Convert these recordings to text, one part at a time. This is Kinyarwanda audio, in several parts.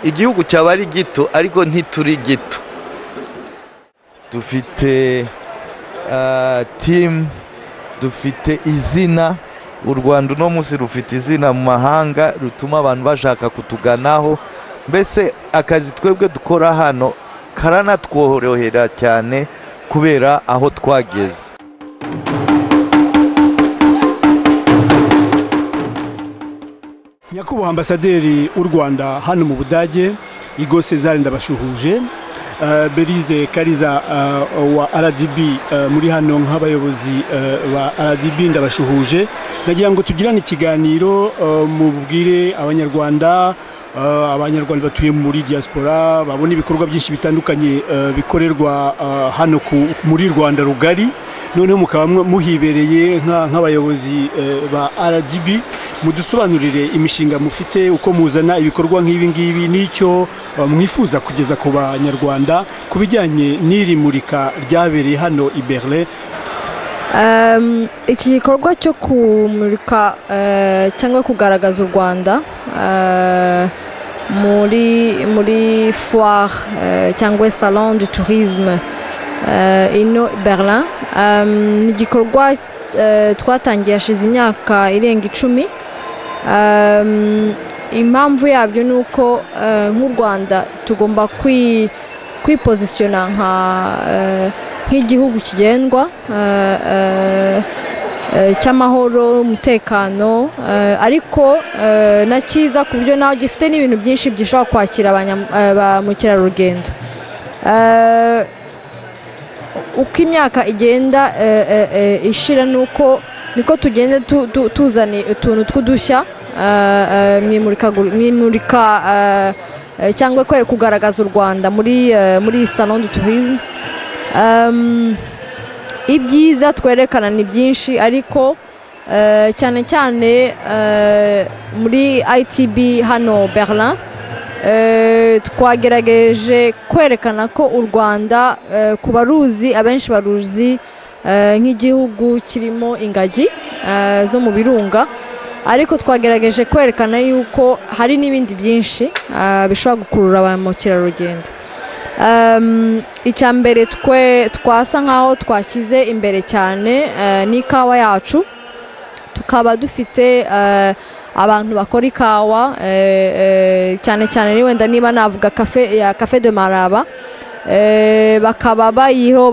igihugu cyaba ari gito ariko ntituri gito dufite timu dufite izina u rwanda uno munsi rufite izina mu mahanga rutuma abantu bashaka kutuganaho mbese akazi twebwe dukora hano karanatworohera cyane kubera aho twageze nyakubahwa ambasaderi w'u rwanda hano mu budage igo cezare ndabashuhuje berize kariza wa rdb muri hano nk'abayobozi ba rdb ndabashuhuje nagira ngo tugirane ikiganiro mubwire abanyarwanda abanyarwanda batuye muri diaspora babona ibikorwa byinshi bitandukanye bikorerwa hano muri rwanda rugari noneho mukaba muhibereye nk'abayobozi ba rdb mudusobanurire imishinga mufite uko muzana ibikorwa nk'ibi ngibi n'icyo mwifuza kugeza ku banyarwanda ku bijyanye n'iri murika ryabereye hano i berlin iki gikorwa cyo kumurika cyangwa kugaragaza u rwanda muri muri foire cyangwa salon du tourisme ino berlin ni igikorwa twatangiye hashize imyaka irenga icumi impamvu yabyo ni uko nk'u rwanda tugomba kwipozisiyona nka nk'igihugu kigendwa cy'amahoro umutekano ariko na cyiza ku buryo nawe gifite n'ibintu byinshi gishobora kwakira ba mukerarugendo uko imyaka igenda ishira nuko niko tugenda tuzana utuntu tw'udushya mwimurika cyangwa kugaragaza u rwanda muri salon du tourisme ibyiza twerekana ni byinshi ariko cyane cyane muri itb hano berlin twagerageje kwerekana ko u rwanda ku baruzi abenshi baruzi nk'igihugu kirimo ingagi zo mu birunga ariko twagerageje kwerekana yuko hari n'ibindi byinshi bishobora gukurura ba mukerarugendo icya mbere twe twasa nk'aho twakize imbere cyane n'ikawa yacu tukaba dufite abantu bakora ikawa cyane cyane wenda niba navuga kafe ya kafe de maraba bakaba bayiho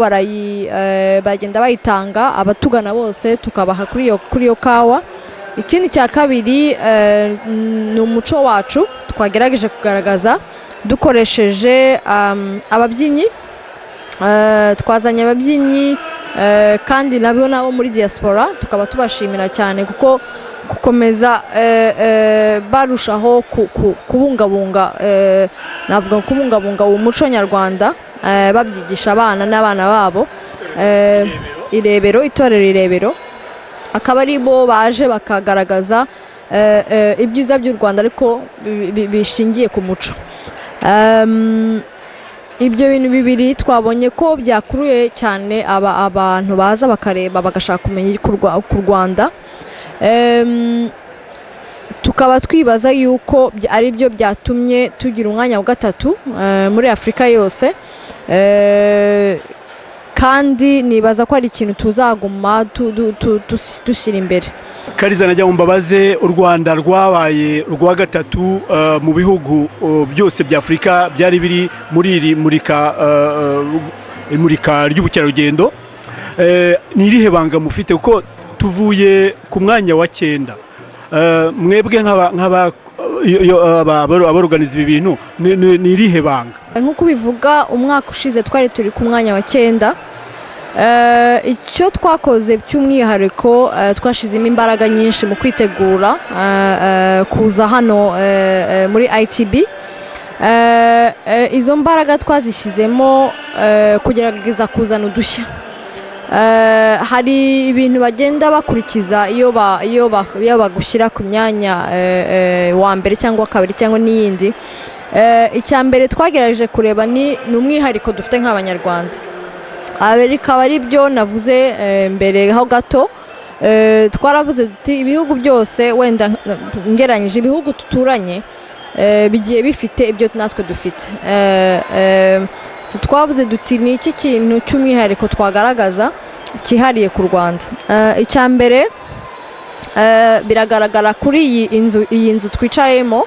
bagenda bayitanga abatugana bose tukabaha kuri iyo kawa ikindi cya kabiri ni umuco wacu twagerageje kugaragaza dukoresheje ababyinnyi twazanye ababyinnyi kandi nabwo nabo muri diaspora tukaba tubashimira cyane kuko gukomeza barushaho kubungabunga navuga kubungabunga uwo muco nyarwanda babyigisha abana n'abana babo irebero itorero irebero akaba ari bo baje bakagaragaza ibyiza by'u rwanda ariko bishingiye ku muco ibyo bintu bibiri twabonye ko byakuruye cyane abantu baza bakareba bagashaka kumenya ku rwanda tukaba twibaza yuko ari byo byatumye tugira umwanya wa gatatu muri afurika yose kandi nibaza ko ari ikintu tuzaguma dushyira imbere kariza najya mu mbabaze u rwanda rwabaye urwa gatatu mu bihugu byose bya afurika byari biri muri iri murika ry'ubukerarugendo ni irihe banga mufite kuko tuvuye ku mwanya wa cyenda mwebwe nk'aba abaruganiza ibi bintu ni irihe banga nk'uko ubivuga umwaka ushize twari turi ku mwanya wa cyenda icyo twakoze by'umwihariko twashyizemo imbaraga nyinshi mu kwitegura kuza hano muri itb izo mbaraga twazishyizemo kugerageza kuzana udushya hari ibintu bagenda bakurikiza iyo bagushyira ku myanya wa mbere cyangwa kabiri cyangwa n'iyindi icya mbere twagerageje kureba ni umwihariko dufite nk'abanyarwanda bikaba ari byo navuze mbere ho gato twaravuze ibihugu byose wenda ngeranyije ibihugu duturanye eh, bigiye bifite ibyo natwe dufite Eh, eh, so twavuze duti ni iki kintu cy'umwihariko twagaragaza cyihariye ku rwanda Eh, icya mbere eh, biragaragara kuri iyi nzu iyi nzu twicayemo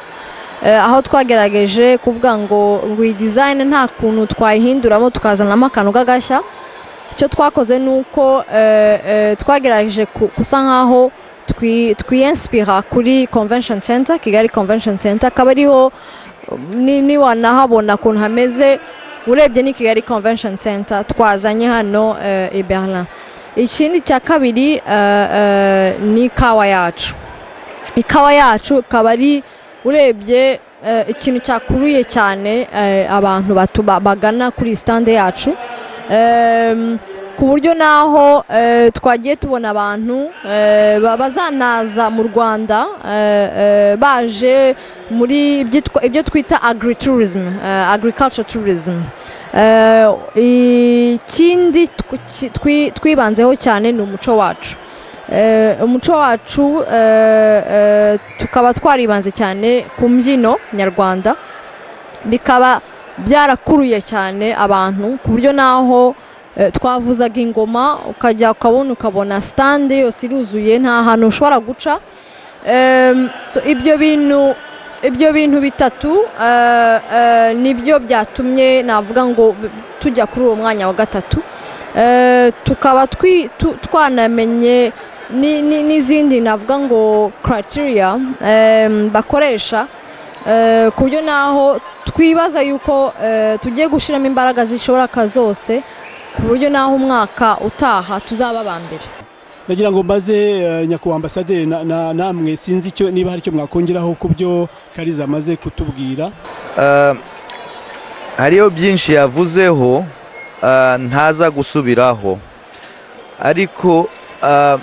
eh, aho twagerageje kuvuga ngo ngo iyi dizayini nta kuntu twayihinduramo tukazanamo akantu k'agashya icyo twakoze ni uko eh, eh, twagerageje ku- gusa nk'aho twi- twiyenspira kuri convention center kigali convention center akaba ariho ni- niwanahabona ukuntu hameze urebye ni kigali convention center twazanye hano eh, i berlin ikindi cya kabiri eh, eh, ni ikawa yacu ikawa yacu ikaba ari urebye eh, ikintu cyakuruye cyane eh, abantu batu- ba- bagana kuri stande yacu Em, ku buryo naho eh, twagiye tubona abantu eh, ba- bazanaza mu rwanda eh, eh, baje muri ibyitwa- ibyo twita agri tourism eh, agriculture tourism Eh, ikindi tw- ki- twi- twibanzeho cyane ni umuco wacu Eh, umuco wacu eh, eh, tukaba twaribanze cyane ku mbyino nyarwanda bikaba byarakuruye cyane abantu ku buryo naho eh, twavuzaga ingoma ukajya ukabona ukabona stande yose iruzuye nta hantu ushobora guca Em, so ibyo bintu ibyo bintu bitatu eh, eh, nibyo byatumye navuga ngo b- tujya kuri uwo mwanya wa gatatu Eh, tukaba twi- tu- twanamenye ni- ni- n'izindi navuga ngo criteria em, bakoresha eh, ku buryo naho twibaza yuko eh, tugiye gushyiramo imbaraga zishoboka zose ku buryo naho umwaka utaha tuzaba aba mbere nagira ngo mbaze eh, nyakubahwa ambasaderi na- na- namwe sinzi icyo niba hari icyo mwakongeraho ku byo kariza amaze kutubwira Eh, hariho byinshi yavuzeho eh, ntaza gusubiraho ariko eh,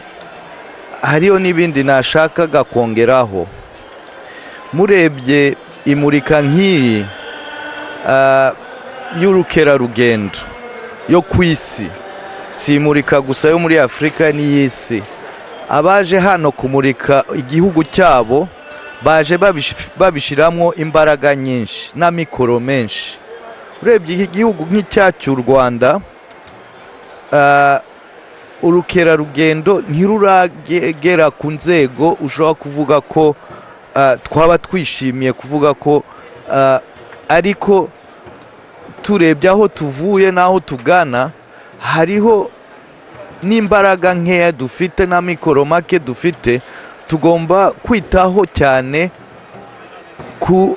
hariho n'ibindi nashakaga kongeraho murebye imurika nk'iri eh, y'urukerarugendo yo ku isi si imurika gusa yo muri afurika n'iy'isi abaje hano kumurika igihugu cyabo baje babishyiramo imbaraga nyinshi n'amikoro menshi urebye igihugu nk'icyacu u rwanda ah, urukerarugendo ntiruragera ku nzego ushobora kuvuga ko ah, twaba twishimiye kuvuga ko ah, ariko turebye aho tuvuye n'aho tugana hariho n'imbaraga nkeya dufite na mikoro make dufite tugomba kwitaho cyane ku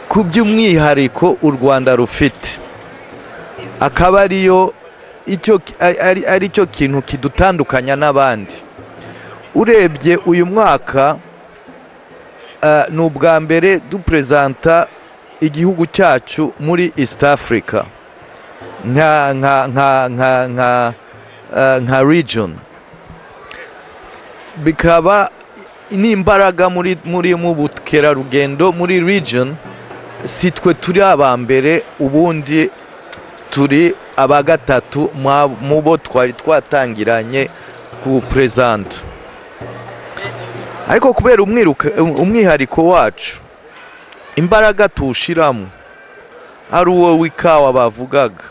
ku by'umwihariko u rwanda rufite akaba ariyo icyo ari- ari ari cyo kintu kidutandukanya n'abandi urebye uyu mwaka eh, ni ubwa mbere duperezanta igihugu cyacu muri east africa nka nka nka nka nka eh, nka region bikaba n'imbaraga muri muri mu bukerarugendo muri region si twe turi aba mbere ubundi turi aba gatatu mwa- mu bo twari twatangiranye ku perezida ariko kubera umwiruka- umwihariko wacu imbaraga tuwushyiramo ari uwo w'ikawa bavugaga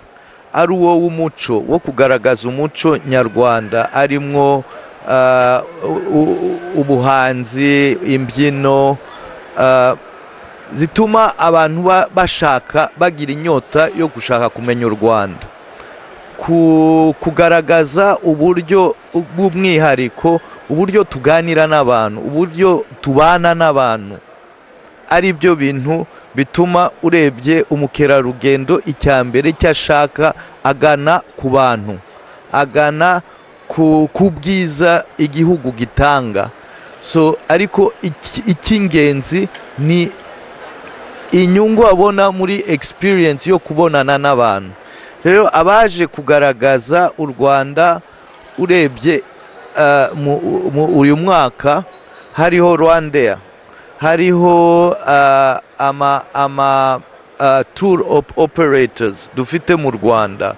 ari uwo w'umuco wo kugaragaza umuco nyarwanda arimwo ah, u- u- ubuhanzi imbyino ah, zituma abantu ba- bashaka bagira inyota yo gushaka kumenya u rwanda ku- kugaragaza uburyo bw'umwihariko uburyo tuganira n'abantu uburyo tubana n'abantu ari byo bintu bituma urebye umukerarugendo icya mbere icyo ashaka agana ku bantu agana ku ku bwiza igihugu gitanga so ariko iki- icy'ingenzi ni inyungu abona muri experience yo kubonana n'abantu rero abaje kugaragaza u rwanda urebye eh, mu- mu- uyu mwaka hariho rwandeya hariho eh, ama, ama eh, tour op- operators dufite mu rwanda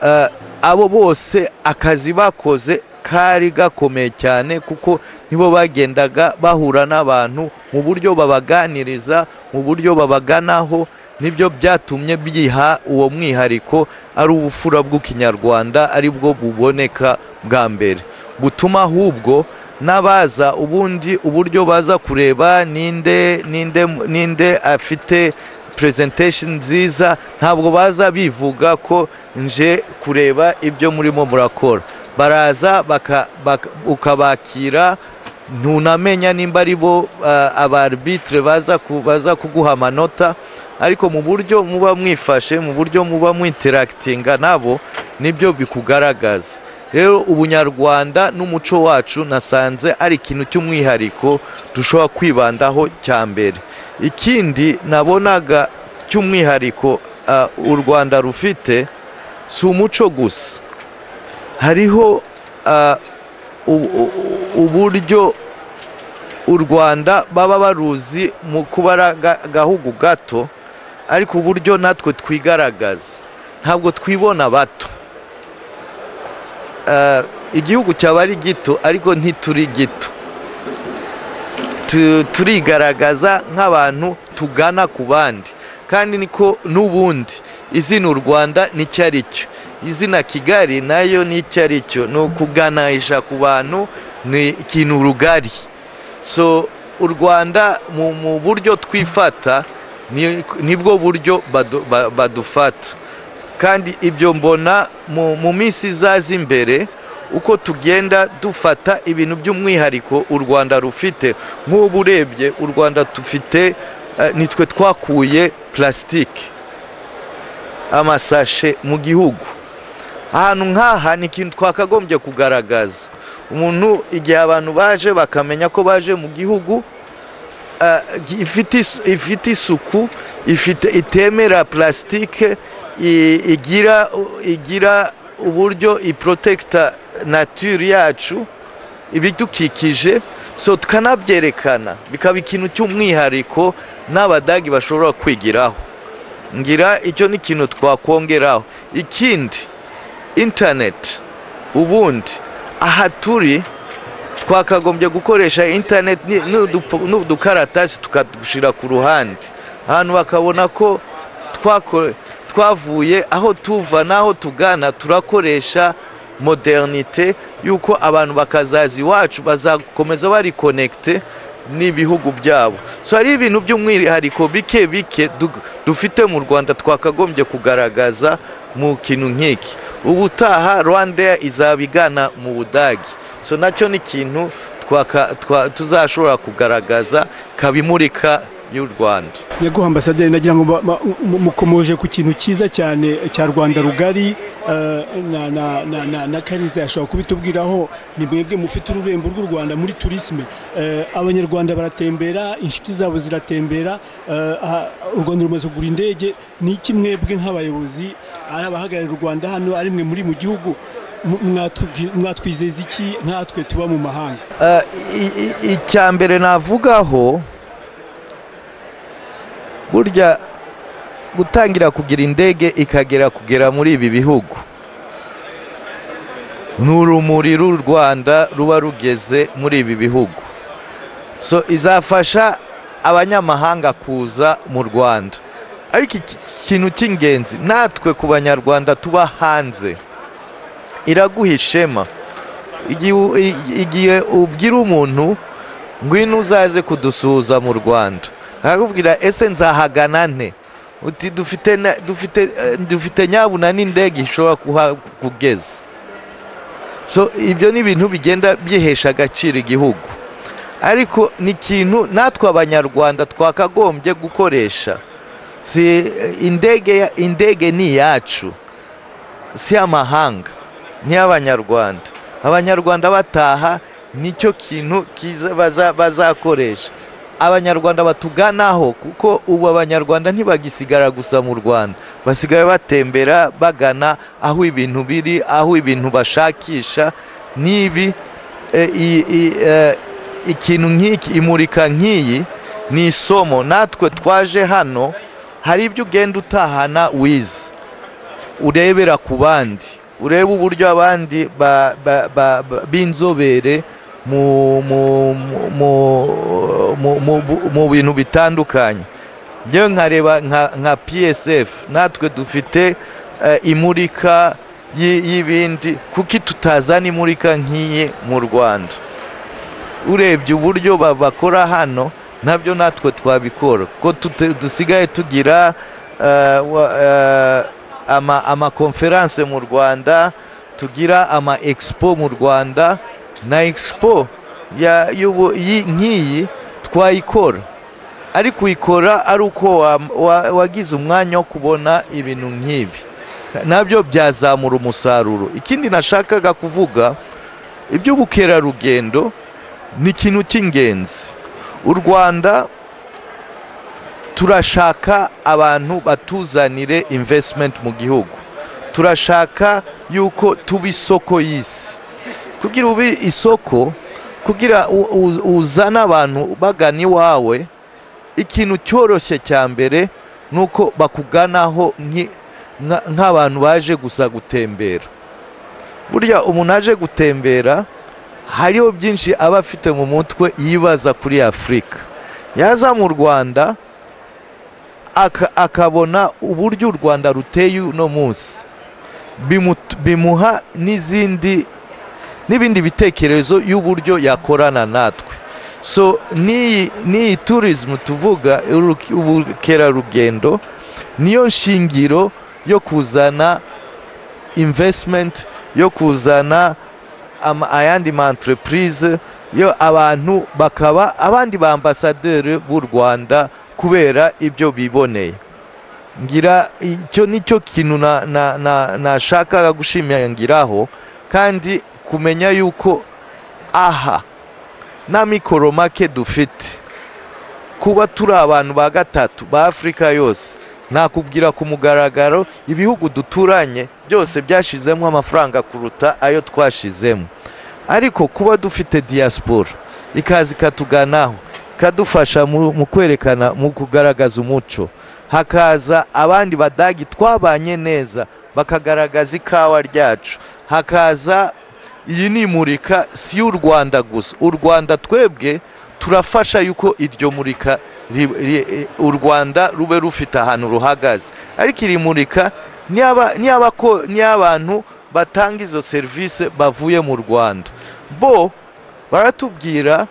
Eh, abo bose akazi bakoze kari gakomeye cyane kuko nibo bagendaga bahura n'abantu mu buryo babaganiriza mu buryo babaganaho nibyo byatumye biha uwo mwihariko ari ubufura bw'ikinyarwanda ari bwo buboneka bwa mbere butuma ahubwo n'abaza ubundi uburyo baza kureba ninde ninde ninde afite presentation nziza ntabwo baza bivuga ko nje kureba ibyo murimo murakora baraza baka- baka- ukabakira ntunamenya nimba ari bo abarbitire baza ku- baza kuguha amanota ariko mu buryo muba mwifashe mu buryo muba mwinterakitinga nabo nibyo bikugaragaza rero ubunyarwanda n'umuco wacu nasanze ari ikintu cy'umwihariko dushobora kwibandaho cya mbere ikindi nabonaga cy'umwihariko ah, u rwanda rufite si umuco gusa hariho ah, u- u- uburyo u rwanda baba baruzi mu kuba ari aga- agahugu gato ariko uburyo natwe twigaragaza ntabwo twibona bato Ah, igihugu cyaba ari gito ariko ntituri gito Tu- turigaragaza nk'abantu tugana ku bandi kandi niko n'ubundi izina u rwanda n'icyo ari cyo izina kigali nayo n'icyo ari cyo ni ukuganisha ku bantu ni ikintu rugari so u rwanda mu, mu buryo twifata ni- nibwo buryo badu- ba- badufata kandi ibyo mbona mu, mu minsi izaza imbere uko tugenda dufata ibintu by'umwihariko u rwanda rufite nk'ubu urebye u rwanda dufite eh, nitwe twakuye plasitike amasashe mu gihugu ahantu nk'aha ni ikintu twakagombye kugaragaza umuntu igihe abantu baje bakamenya ko baje mu gihugu ah, gi- ifite isu- ifite isuku ifite itemera plasitike i- igira igira uburyo iprotekita naturi yacu ibidukikije so tukanabyerekana bikaba ikintu cy'umwihariko n'abadagi bashobora kwigiraho ngira icyo ni ikintu twakongeraho ikindi interineti ubundi aha turi twakagombye gukoresha interineti ni- n'udupo- n'udukaratasi tukadushyira ku ruhande ahantu bakabona ko twako- twavuye aho tuva n'aho tugana turakoresha modernite y'uko abantu bakazaza iwacu bazakomeza bari konegite n'ibihugu byabo so hari ibintu by'umwihariko bike bike du- dufite mu rwanda twakagombye kugaragaza mu kintu nk'iki ubutaha rwanda izaba igana mu budage so nacyo ni ikintu twaka- twa- tuzashobora kugaragaza kabimurika y'u rwanda yego ambasaderi nagira ngo ba- ba- mu- mukomoje ku kintu cyiza cyane cya rwanda rugari eh, na- na- na- na- na kariza yashobora kubitubwiraho ni mwebwe mufite ururembo rw'u rwanda muri turisme Eh, abanyarwanda baratembera inshuti zabo ziratembera eh, aha- u rwanda rumaze kugura indege ni iki mwebwe nk'abayobozi ari abahagarariye u rwanda hano ari mwe muri mu gihugu mu- mwatubwi- mwatwizeza iki nkatwe tuba mu mahanga Eh, i- i- icya mbere navugaho burya gutangira kugira indege ikagera kugera muri ibi bihugu ni urumuri r'u rwanda ruba rugeze muri ibi bihugu so izafasha abanyamahanga kuza mu rwanda ariko iki- ikintu cy'ingenzi natwe ku banyarwanda tuba hanze iraguha ishema igihe u- i- igihe ubwira umuntu ngwino uzaze kudusuhuza mu rwanda arakubwira ese nzahagana nte uti dufite na- dufite eh, dufite nyabuna n'indege ishobora kuhakugeza so ibyo ni ibintu bigenda byihesha agaciro igihugu ariko ni ikintu natwe abanyarwanda twakagombye gukoresha si eh, indege ya- indege ni iyacu si amahanga ni abanyarwanda abanyarwanda bataha nicyo kintu kiza baza- bazakoresha abanyarwanda batuganaho kuko ubu abanyarwanda ntibagisigara gusa mu rwanda basigaye batembera bagana aho ibintu biri aho ibintu bashakisha n'ibi eh, i- i- eh, ikintu nk'iki imurika nk'iyi ni isomo natwe twaje hano hari ibyo ugenda utahana wize urebera ku bandi urebe uburyo abandi ba- ba- ba- ba- b'inzobere mu mu- mu- mu- mu- mu- mu bintu bitandukanye njyewe nkareba nka nka psf natwe dufite eh, imurika y'i- y'ibindi kuki tutazana imurika nk'iyi mu rwanda urebye uburyo ba- bakora hano nabyo natwe twabikora ko tute- dusigaye tugira eh, wa- eh, ama- amakonferanse mu rwanda tugira ama expo mu rwanda na expo ya- y'ubu- y'i- nk'iyi twayikora ariko uyikora ari uko wa- wa- wagize umwanya wo kubona ibintu nk'ibi nabyo byazamura umusaruro ikindi nashakaga kuvuga iby'ubukerarugendo ni ikintu cy'ingenzi u rwanda turashaka abantu batuzanire investment mu gihugu turashaka yuko tuba isoko y'isi kugira ube isoko kugira u- u- uzane abantu bagana iwawe ikintu cyoroshye cya mbere ni uko bakuganaho nki- nka- nk'abantu baje gusa gutembera burya umuntu aje gutembera hariho byinshi aba afite mu mutwe yibaza kuri afurika yaza mu rwanda aka- akabona uburyo u rwanda ruteye uno munsi bimu- bimuha n'izindi n'ibindi bitekerezo y'uburyo yakorana natwe so n'iyi n'iyi tourism tuvuga uruki- ubukerarugendo niyo nshingiro yo kuzana investment yo kuzana ama- ayandi ma entreprise yo abantu bakaba abandi ba ambasaderi b'u Rwanda kubera ibyo biboneye ngira icyo nicyo kintu na- na- na- nashakaga gushimangiraho kandi kumenya yuko aha nta mikoro make dufite kuba turi abantu ba gatatu ba afurika yose nakubwira ku mugaragaro ibihugu duturanye byose byashizemo amafaranga kuruta ayo twashizemo ariko kuba dufite diaspora ikaza ikatuganaho ikadufasha mu mu kwerekana mu kugaragaza umuco hakaza abandi badagi twabanye neza bakagaragaza ikawa ryacu hakaza iyi ni imurika si y'u rwanda gusa u rwanda twebwe turafasha yuko iryo murika ri- ri- u rwanda rube rufite ahantu ruhagaze ariko iri murika ni aba- ni abako- ni abantu batanga izo serivisi bavuye mu rwanda bo baratubwira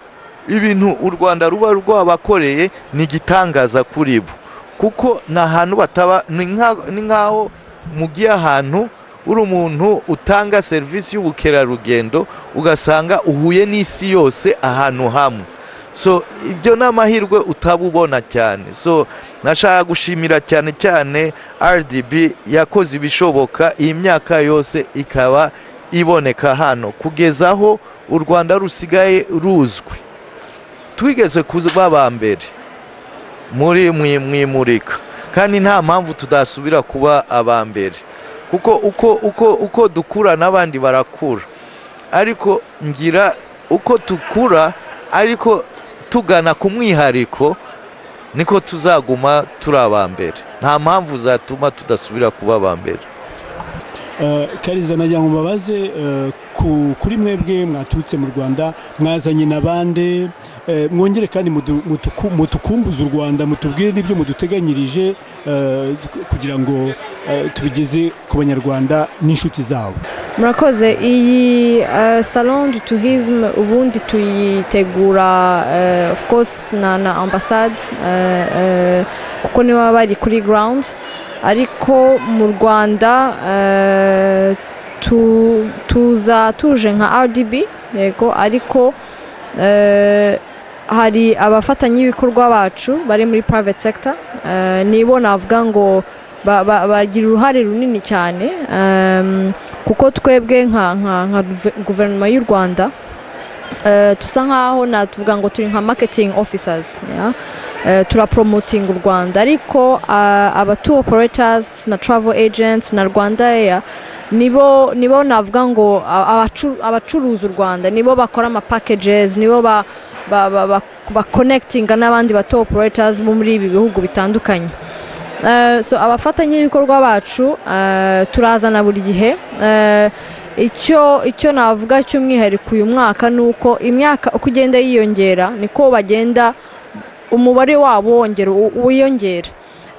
ibintu u rwanda ruba rwabakoreye ni igitangaza kuri bo kuko ni ahantu bataba ni nka- ni nk'aho mugiye ahantu uri umuntu utanga serivisi y'ubukerarugendo ugasanga uhuye n'isi yose ahantu hamwe so ibyo ni amahirwe utaba ubona cyane so nashaka gushimira cyane cyane rdb yakoze ibishoboka iyi myaka yose ikaba iboneka hano kugeza aho u rwanda rusigaye ruzwi twigeze kuba aba mbere muri mwimurika kandi nta mpamvu tudasubira kuba aba mbere kuko uko uko uko dukura n'abandi barakura ariko ngira uko tukura ariko tugana ku mwihariko niko tuzaguma turi aba mbere nta mpamvu zatuma tudasubira kuba aba mbere Eh, kariza nagira ngo mbabaze eh, ku- kuri mwebwe mwaturutse mu rwanda mwazanye na bande eh, mwongere kandi mudu- mutuku- mutukumbuze u rwanda mutubwire n'ibyo muduteganyirije eh, kugira ngo eh, tubigeze ku banyarwanda n'inshuti zabo murakoze iyi eh, salon du tourisme ubundi tuyitegura eh, of course na na ambassade eh, eh, kuko niwe baba bari kuri ground ariko mu rwanda eh, tu- tuza tuje nka rdb yego ariko eh, hari abafatanyabikorwa bacu bari muri private sector eh, nibo navuga ngo ba- ba- bagira uruhare runini cyane em, kuko twebwe nka nka- nka guve- guverinoma y'u rwanda eh, tusa nkaho natuvuga ngo turi nka marketing officers ya? Eh, turaporomotinga u rwanda ariko ah, abatu operators na travel agents na rwanda air nibo nibo navuga ngo a- abacu- abacuruza u rwanda nibo bakora ama packages nibo ba, ba, ba, ba, ba connectinga n'abandi bato operators bo muri ibi bihugu bitandukanye Eh, so abafatanyabikorwa bacu eh, turazana buri gihe Eh, icyo icyo navuga cy'umwihariko uyu mwaka ni uko imyaka uko igenda yiyongera niko bagenda umubare wabo wongera u- wiyongera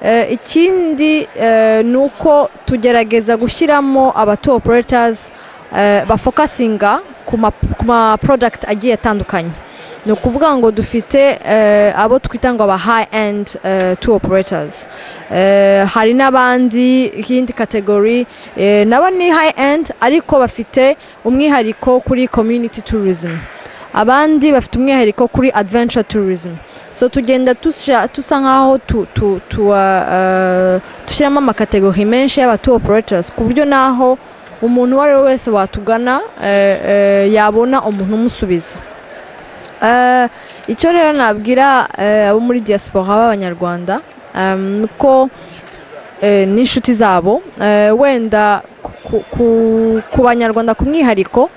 Eh, ikindi eh, ni uko tugerageza gushyiramo abatu operators eh, bafokasinga ku ma- ku ma product agiye atandukanye ni ukuvuga ngo dufite eh, abo twita ngo aba high end eh, tour operators Eh, hari n'abandi iyindi kategori eh, nabo ni high end ariko bafite umwihariko kuri community tourism abandi bafite umwihariko kuri adventure tourism so tugenda dusha- dusa nk'aho tu- tu- tu- ah, eh, dushyiramo amakategori menshi y'abatu operators ku buryo n'aho umuntu uwo ari we wese watugana eh, eh, yabona umuntu umusubiza Eh, icyo rero nabwira eh, abo muri diaspora b'abanyarwanda eh, ni ko eh, n'inshuti zabo eh, wenda ku- ku- ku- ku banyarwanda ku mwihariko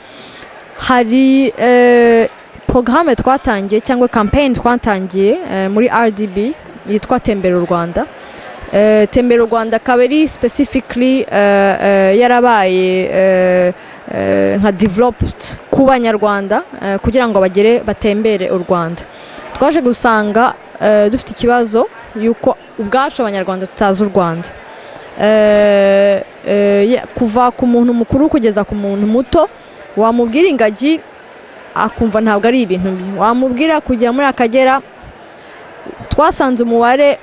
hari eh, porogaramu twatangiye cyangwa kampeyini twatangiye eh, muri rdb yitwa tembera u rwanda Eh, tembera u rwanda akaba ari specifically eh, eh, yarabaye eh, eh, nka developed ku banyarwanda eh, kugira ngo bagere batembere u rwanda twaje gusanga eh, dufite ikibazo yuko ubwacu abanyarwanda tutazi u rwanda Eh, eh, ya- kuva ku muntu mukuru kugeza ku muntu muto wamubwira ingagi akumva ntabwo ari ibintu bye wamubwira kujya muri akagera twasanze umubare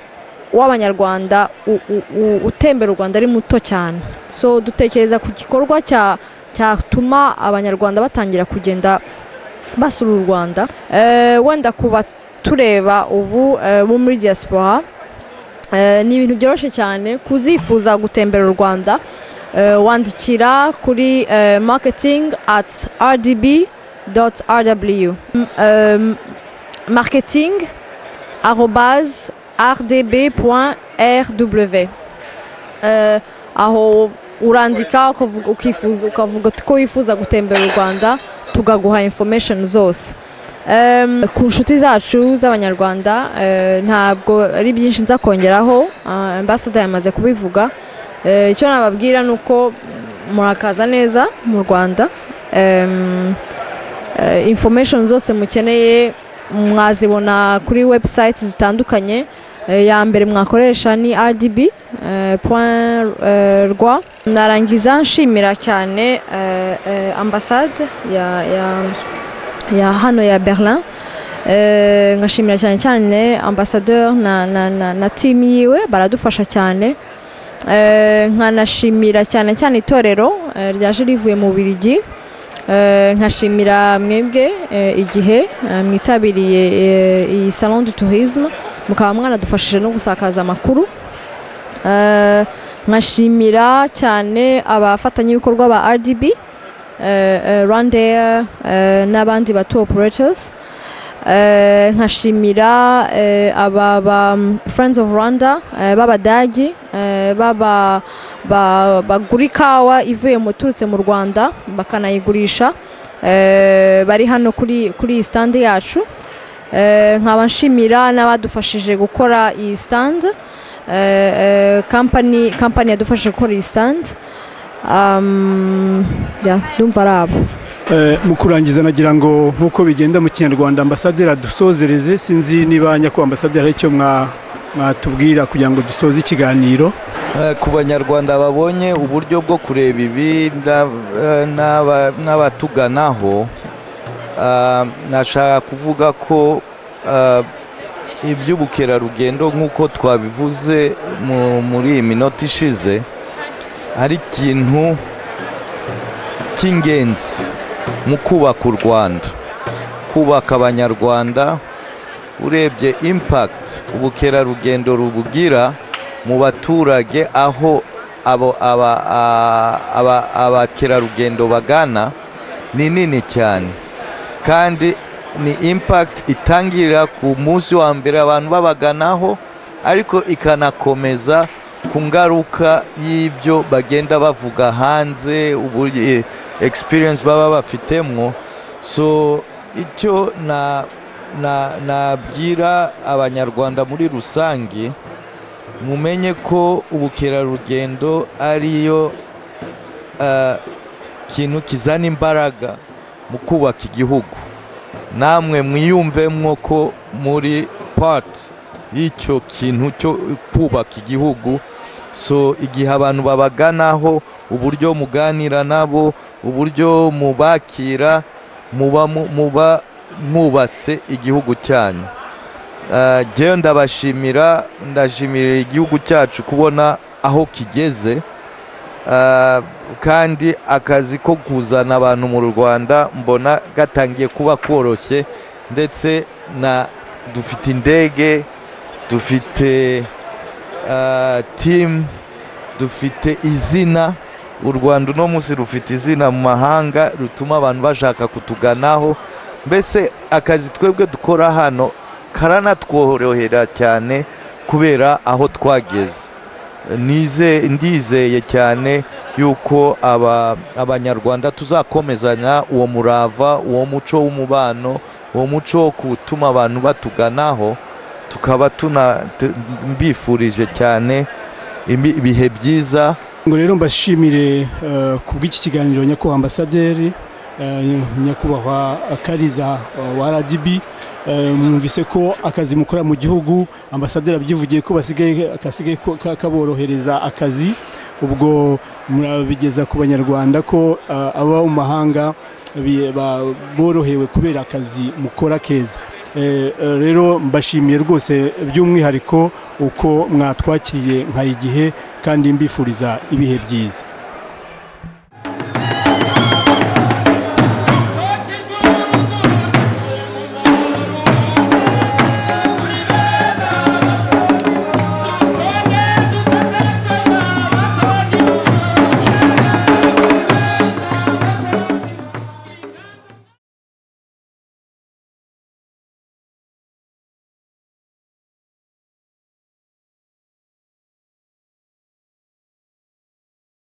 w'abanyarwanda u- u- u- utembera u rwanda ari muto cyane so dutekereza ku gikorwa cya cyatuma abanyarwanda batangira kugenda basura u rwanda Eh, wenda ku batureba ubu eh, bo muri diaspora eh, ni ibintu byoroshye cyane kuzifuza gutembera u rwanda eh, wandikira kuri eh, marketing at rdb rw marketing arobase rdb rw Eh, aho urandika ukavuga- ukifuza ukavuga ko wifuza gutembera u rwanda tukaguha information zose Em, ku nshuti zacu z'abanyarwanda eh, ntabwo ari byinshi nza kongeraho ah, ambassador yamaze kubivuga Eh, icyo nababwira ni uko mm, murakaza neza mu rwanda Em, eh, information zose mukeneye mwazibona kuri website zitandukanye Eh, ya mbere mwakoresha ni rdb eh, point, eh, rwa narangiza nshimira cyane eh, eh, ambasade ya, ya, ya hano ya berlin Eh, nkashimira cyane cyane ambasadeur na, na, na, na team yiwe baradufasha cyane Eh, nkanashimira cyane cyane itorero eh, ryaje rivuye mu Bubiligi Eh, nkashimira mwebwe eh, igihe eh, mwitabiriye eh, iyi salon du tourisme mukaba mwanadufashije no gusakaza amakuru Eh, nkashimira cyane abafatanyabikorwa ba rdb rwandair n'abandi bato operators Eh, nkashimira eh, aba ba mm, friends of rwanda eh, b'abadagi eh, baba ba- bagura ikawa ivuye mu turutse mu rwanda bakanayigurisha eh, bari hano kuri kuri iyi stande yacu Eh, nkaba nshimira n'abadufashije gukora iyi stande kampani kampani yadufashije gukora iyi stande Um, yeah, ndumva ari abo Eh, mu kurangiza nagira ngo nk'uko bigenda mu kinyarwanda ambasaderi adusozereze sinzi niba nyakubahwa ambasaderi hari icyo mwa- mwatubwira kugira ngo dusoze ikiganiro Eh, ku banyarwanda babonye uburyo bwo kureba ibi nda- eh, n'aba- n'abatuganaho ah, nashaka kuvuga ko ah, iby'ubukerarugendo nk'uko twabivuze mu- muri iyi minota ishize ari ikintu cy'ingenzi mu kubaka u rwanda kubaka abanyarwanda urebye impact ubukerarugendo rubugira mu baturage aho abo aba- a- aba- abakerarugendo bagana ni nini cyane kandi ni impact itangirira ku munsi wa mbere abantu babaganaho ariko ikanakomeza ku ngaruka y'ibyo bagenda bavuga hanze uburyo experience baba bafitemwo so icyo na- na- nabwira abanyarwanda muri rusange mumenye ko ubukerarugendo ariyo ah, kintu kizana imbaraga mu kubaka igihugu namwe mwiyumvemwo ko muri pati y'icyo kintu cyo kubaka igihugu so igihe abantu babaganaho uburyo muganira nabo uburyo mubakira muba mu- muba mwubatse igihugu cyanyu Ah, jewe ndabashimira ndashimirira igihugu cyacu kubona aho kigeze Ah, kandi akazi ko kuzana abantu mu Rwanda mbona gatangiye kuba koroshye ndetse na dufite indege dufite ah, timu dufite izina u rwanda uno munsi rufite izina mu mahanga rutuma abantu bashaka kutuganaho mbese akazi twebwe dukora hano karanatworohera cyane kubera aho twageze Nize- ndizeye cyane yuko aba- abanyarwanda tuzakomezanya uwo murava uwo muco w'umubano uwo muco wo gutuma abantu batuganaho tukaba tuna tu- mbifurije cyane imi- ibihe byiza ngo rero mbashimire eh, ku bw'iki kiganiro nyakubahwa ambasaderi eh, nyakubahwa kariza eh, wa rdb eh, mwumvise ko akazi mukora mu gihugu ambasaderi abyivugiye ko basigaye kasigaye ko- ka- kaborohereza akazi ubwo murabigeza ku banyarwanda ko eh, aba mu mahanga bi- ba- borohewe kubera akazi mukora keza Eh, eh, rero mbashimiye rwose by'umwihariko uko mwatwakiriye nka igihe kandi mbifuriza ibihe byiza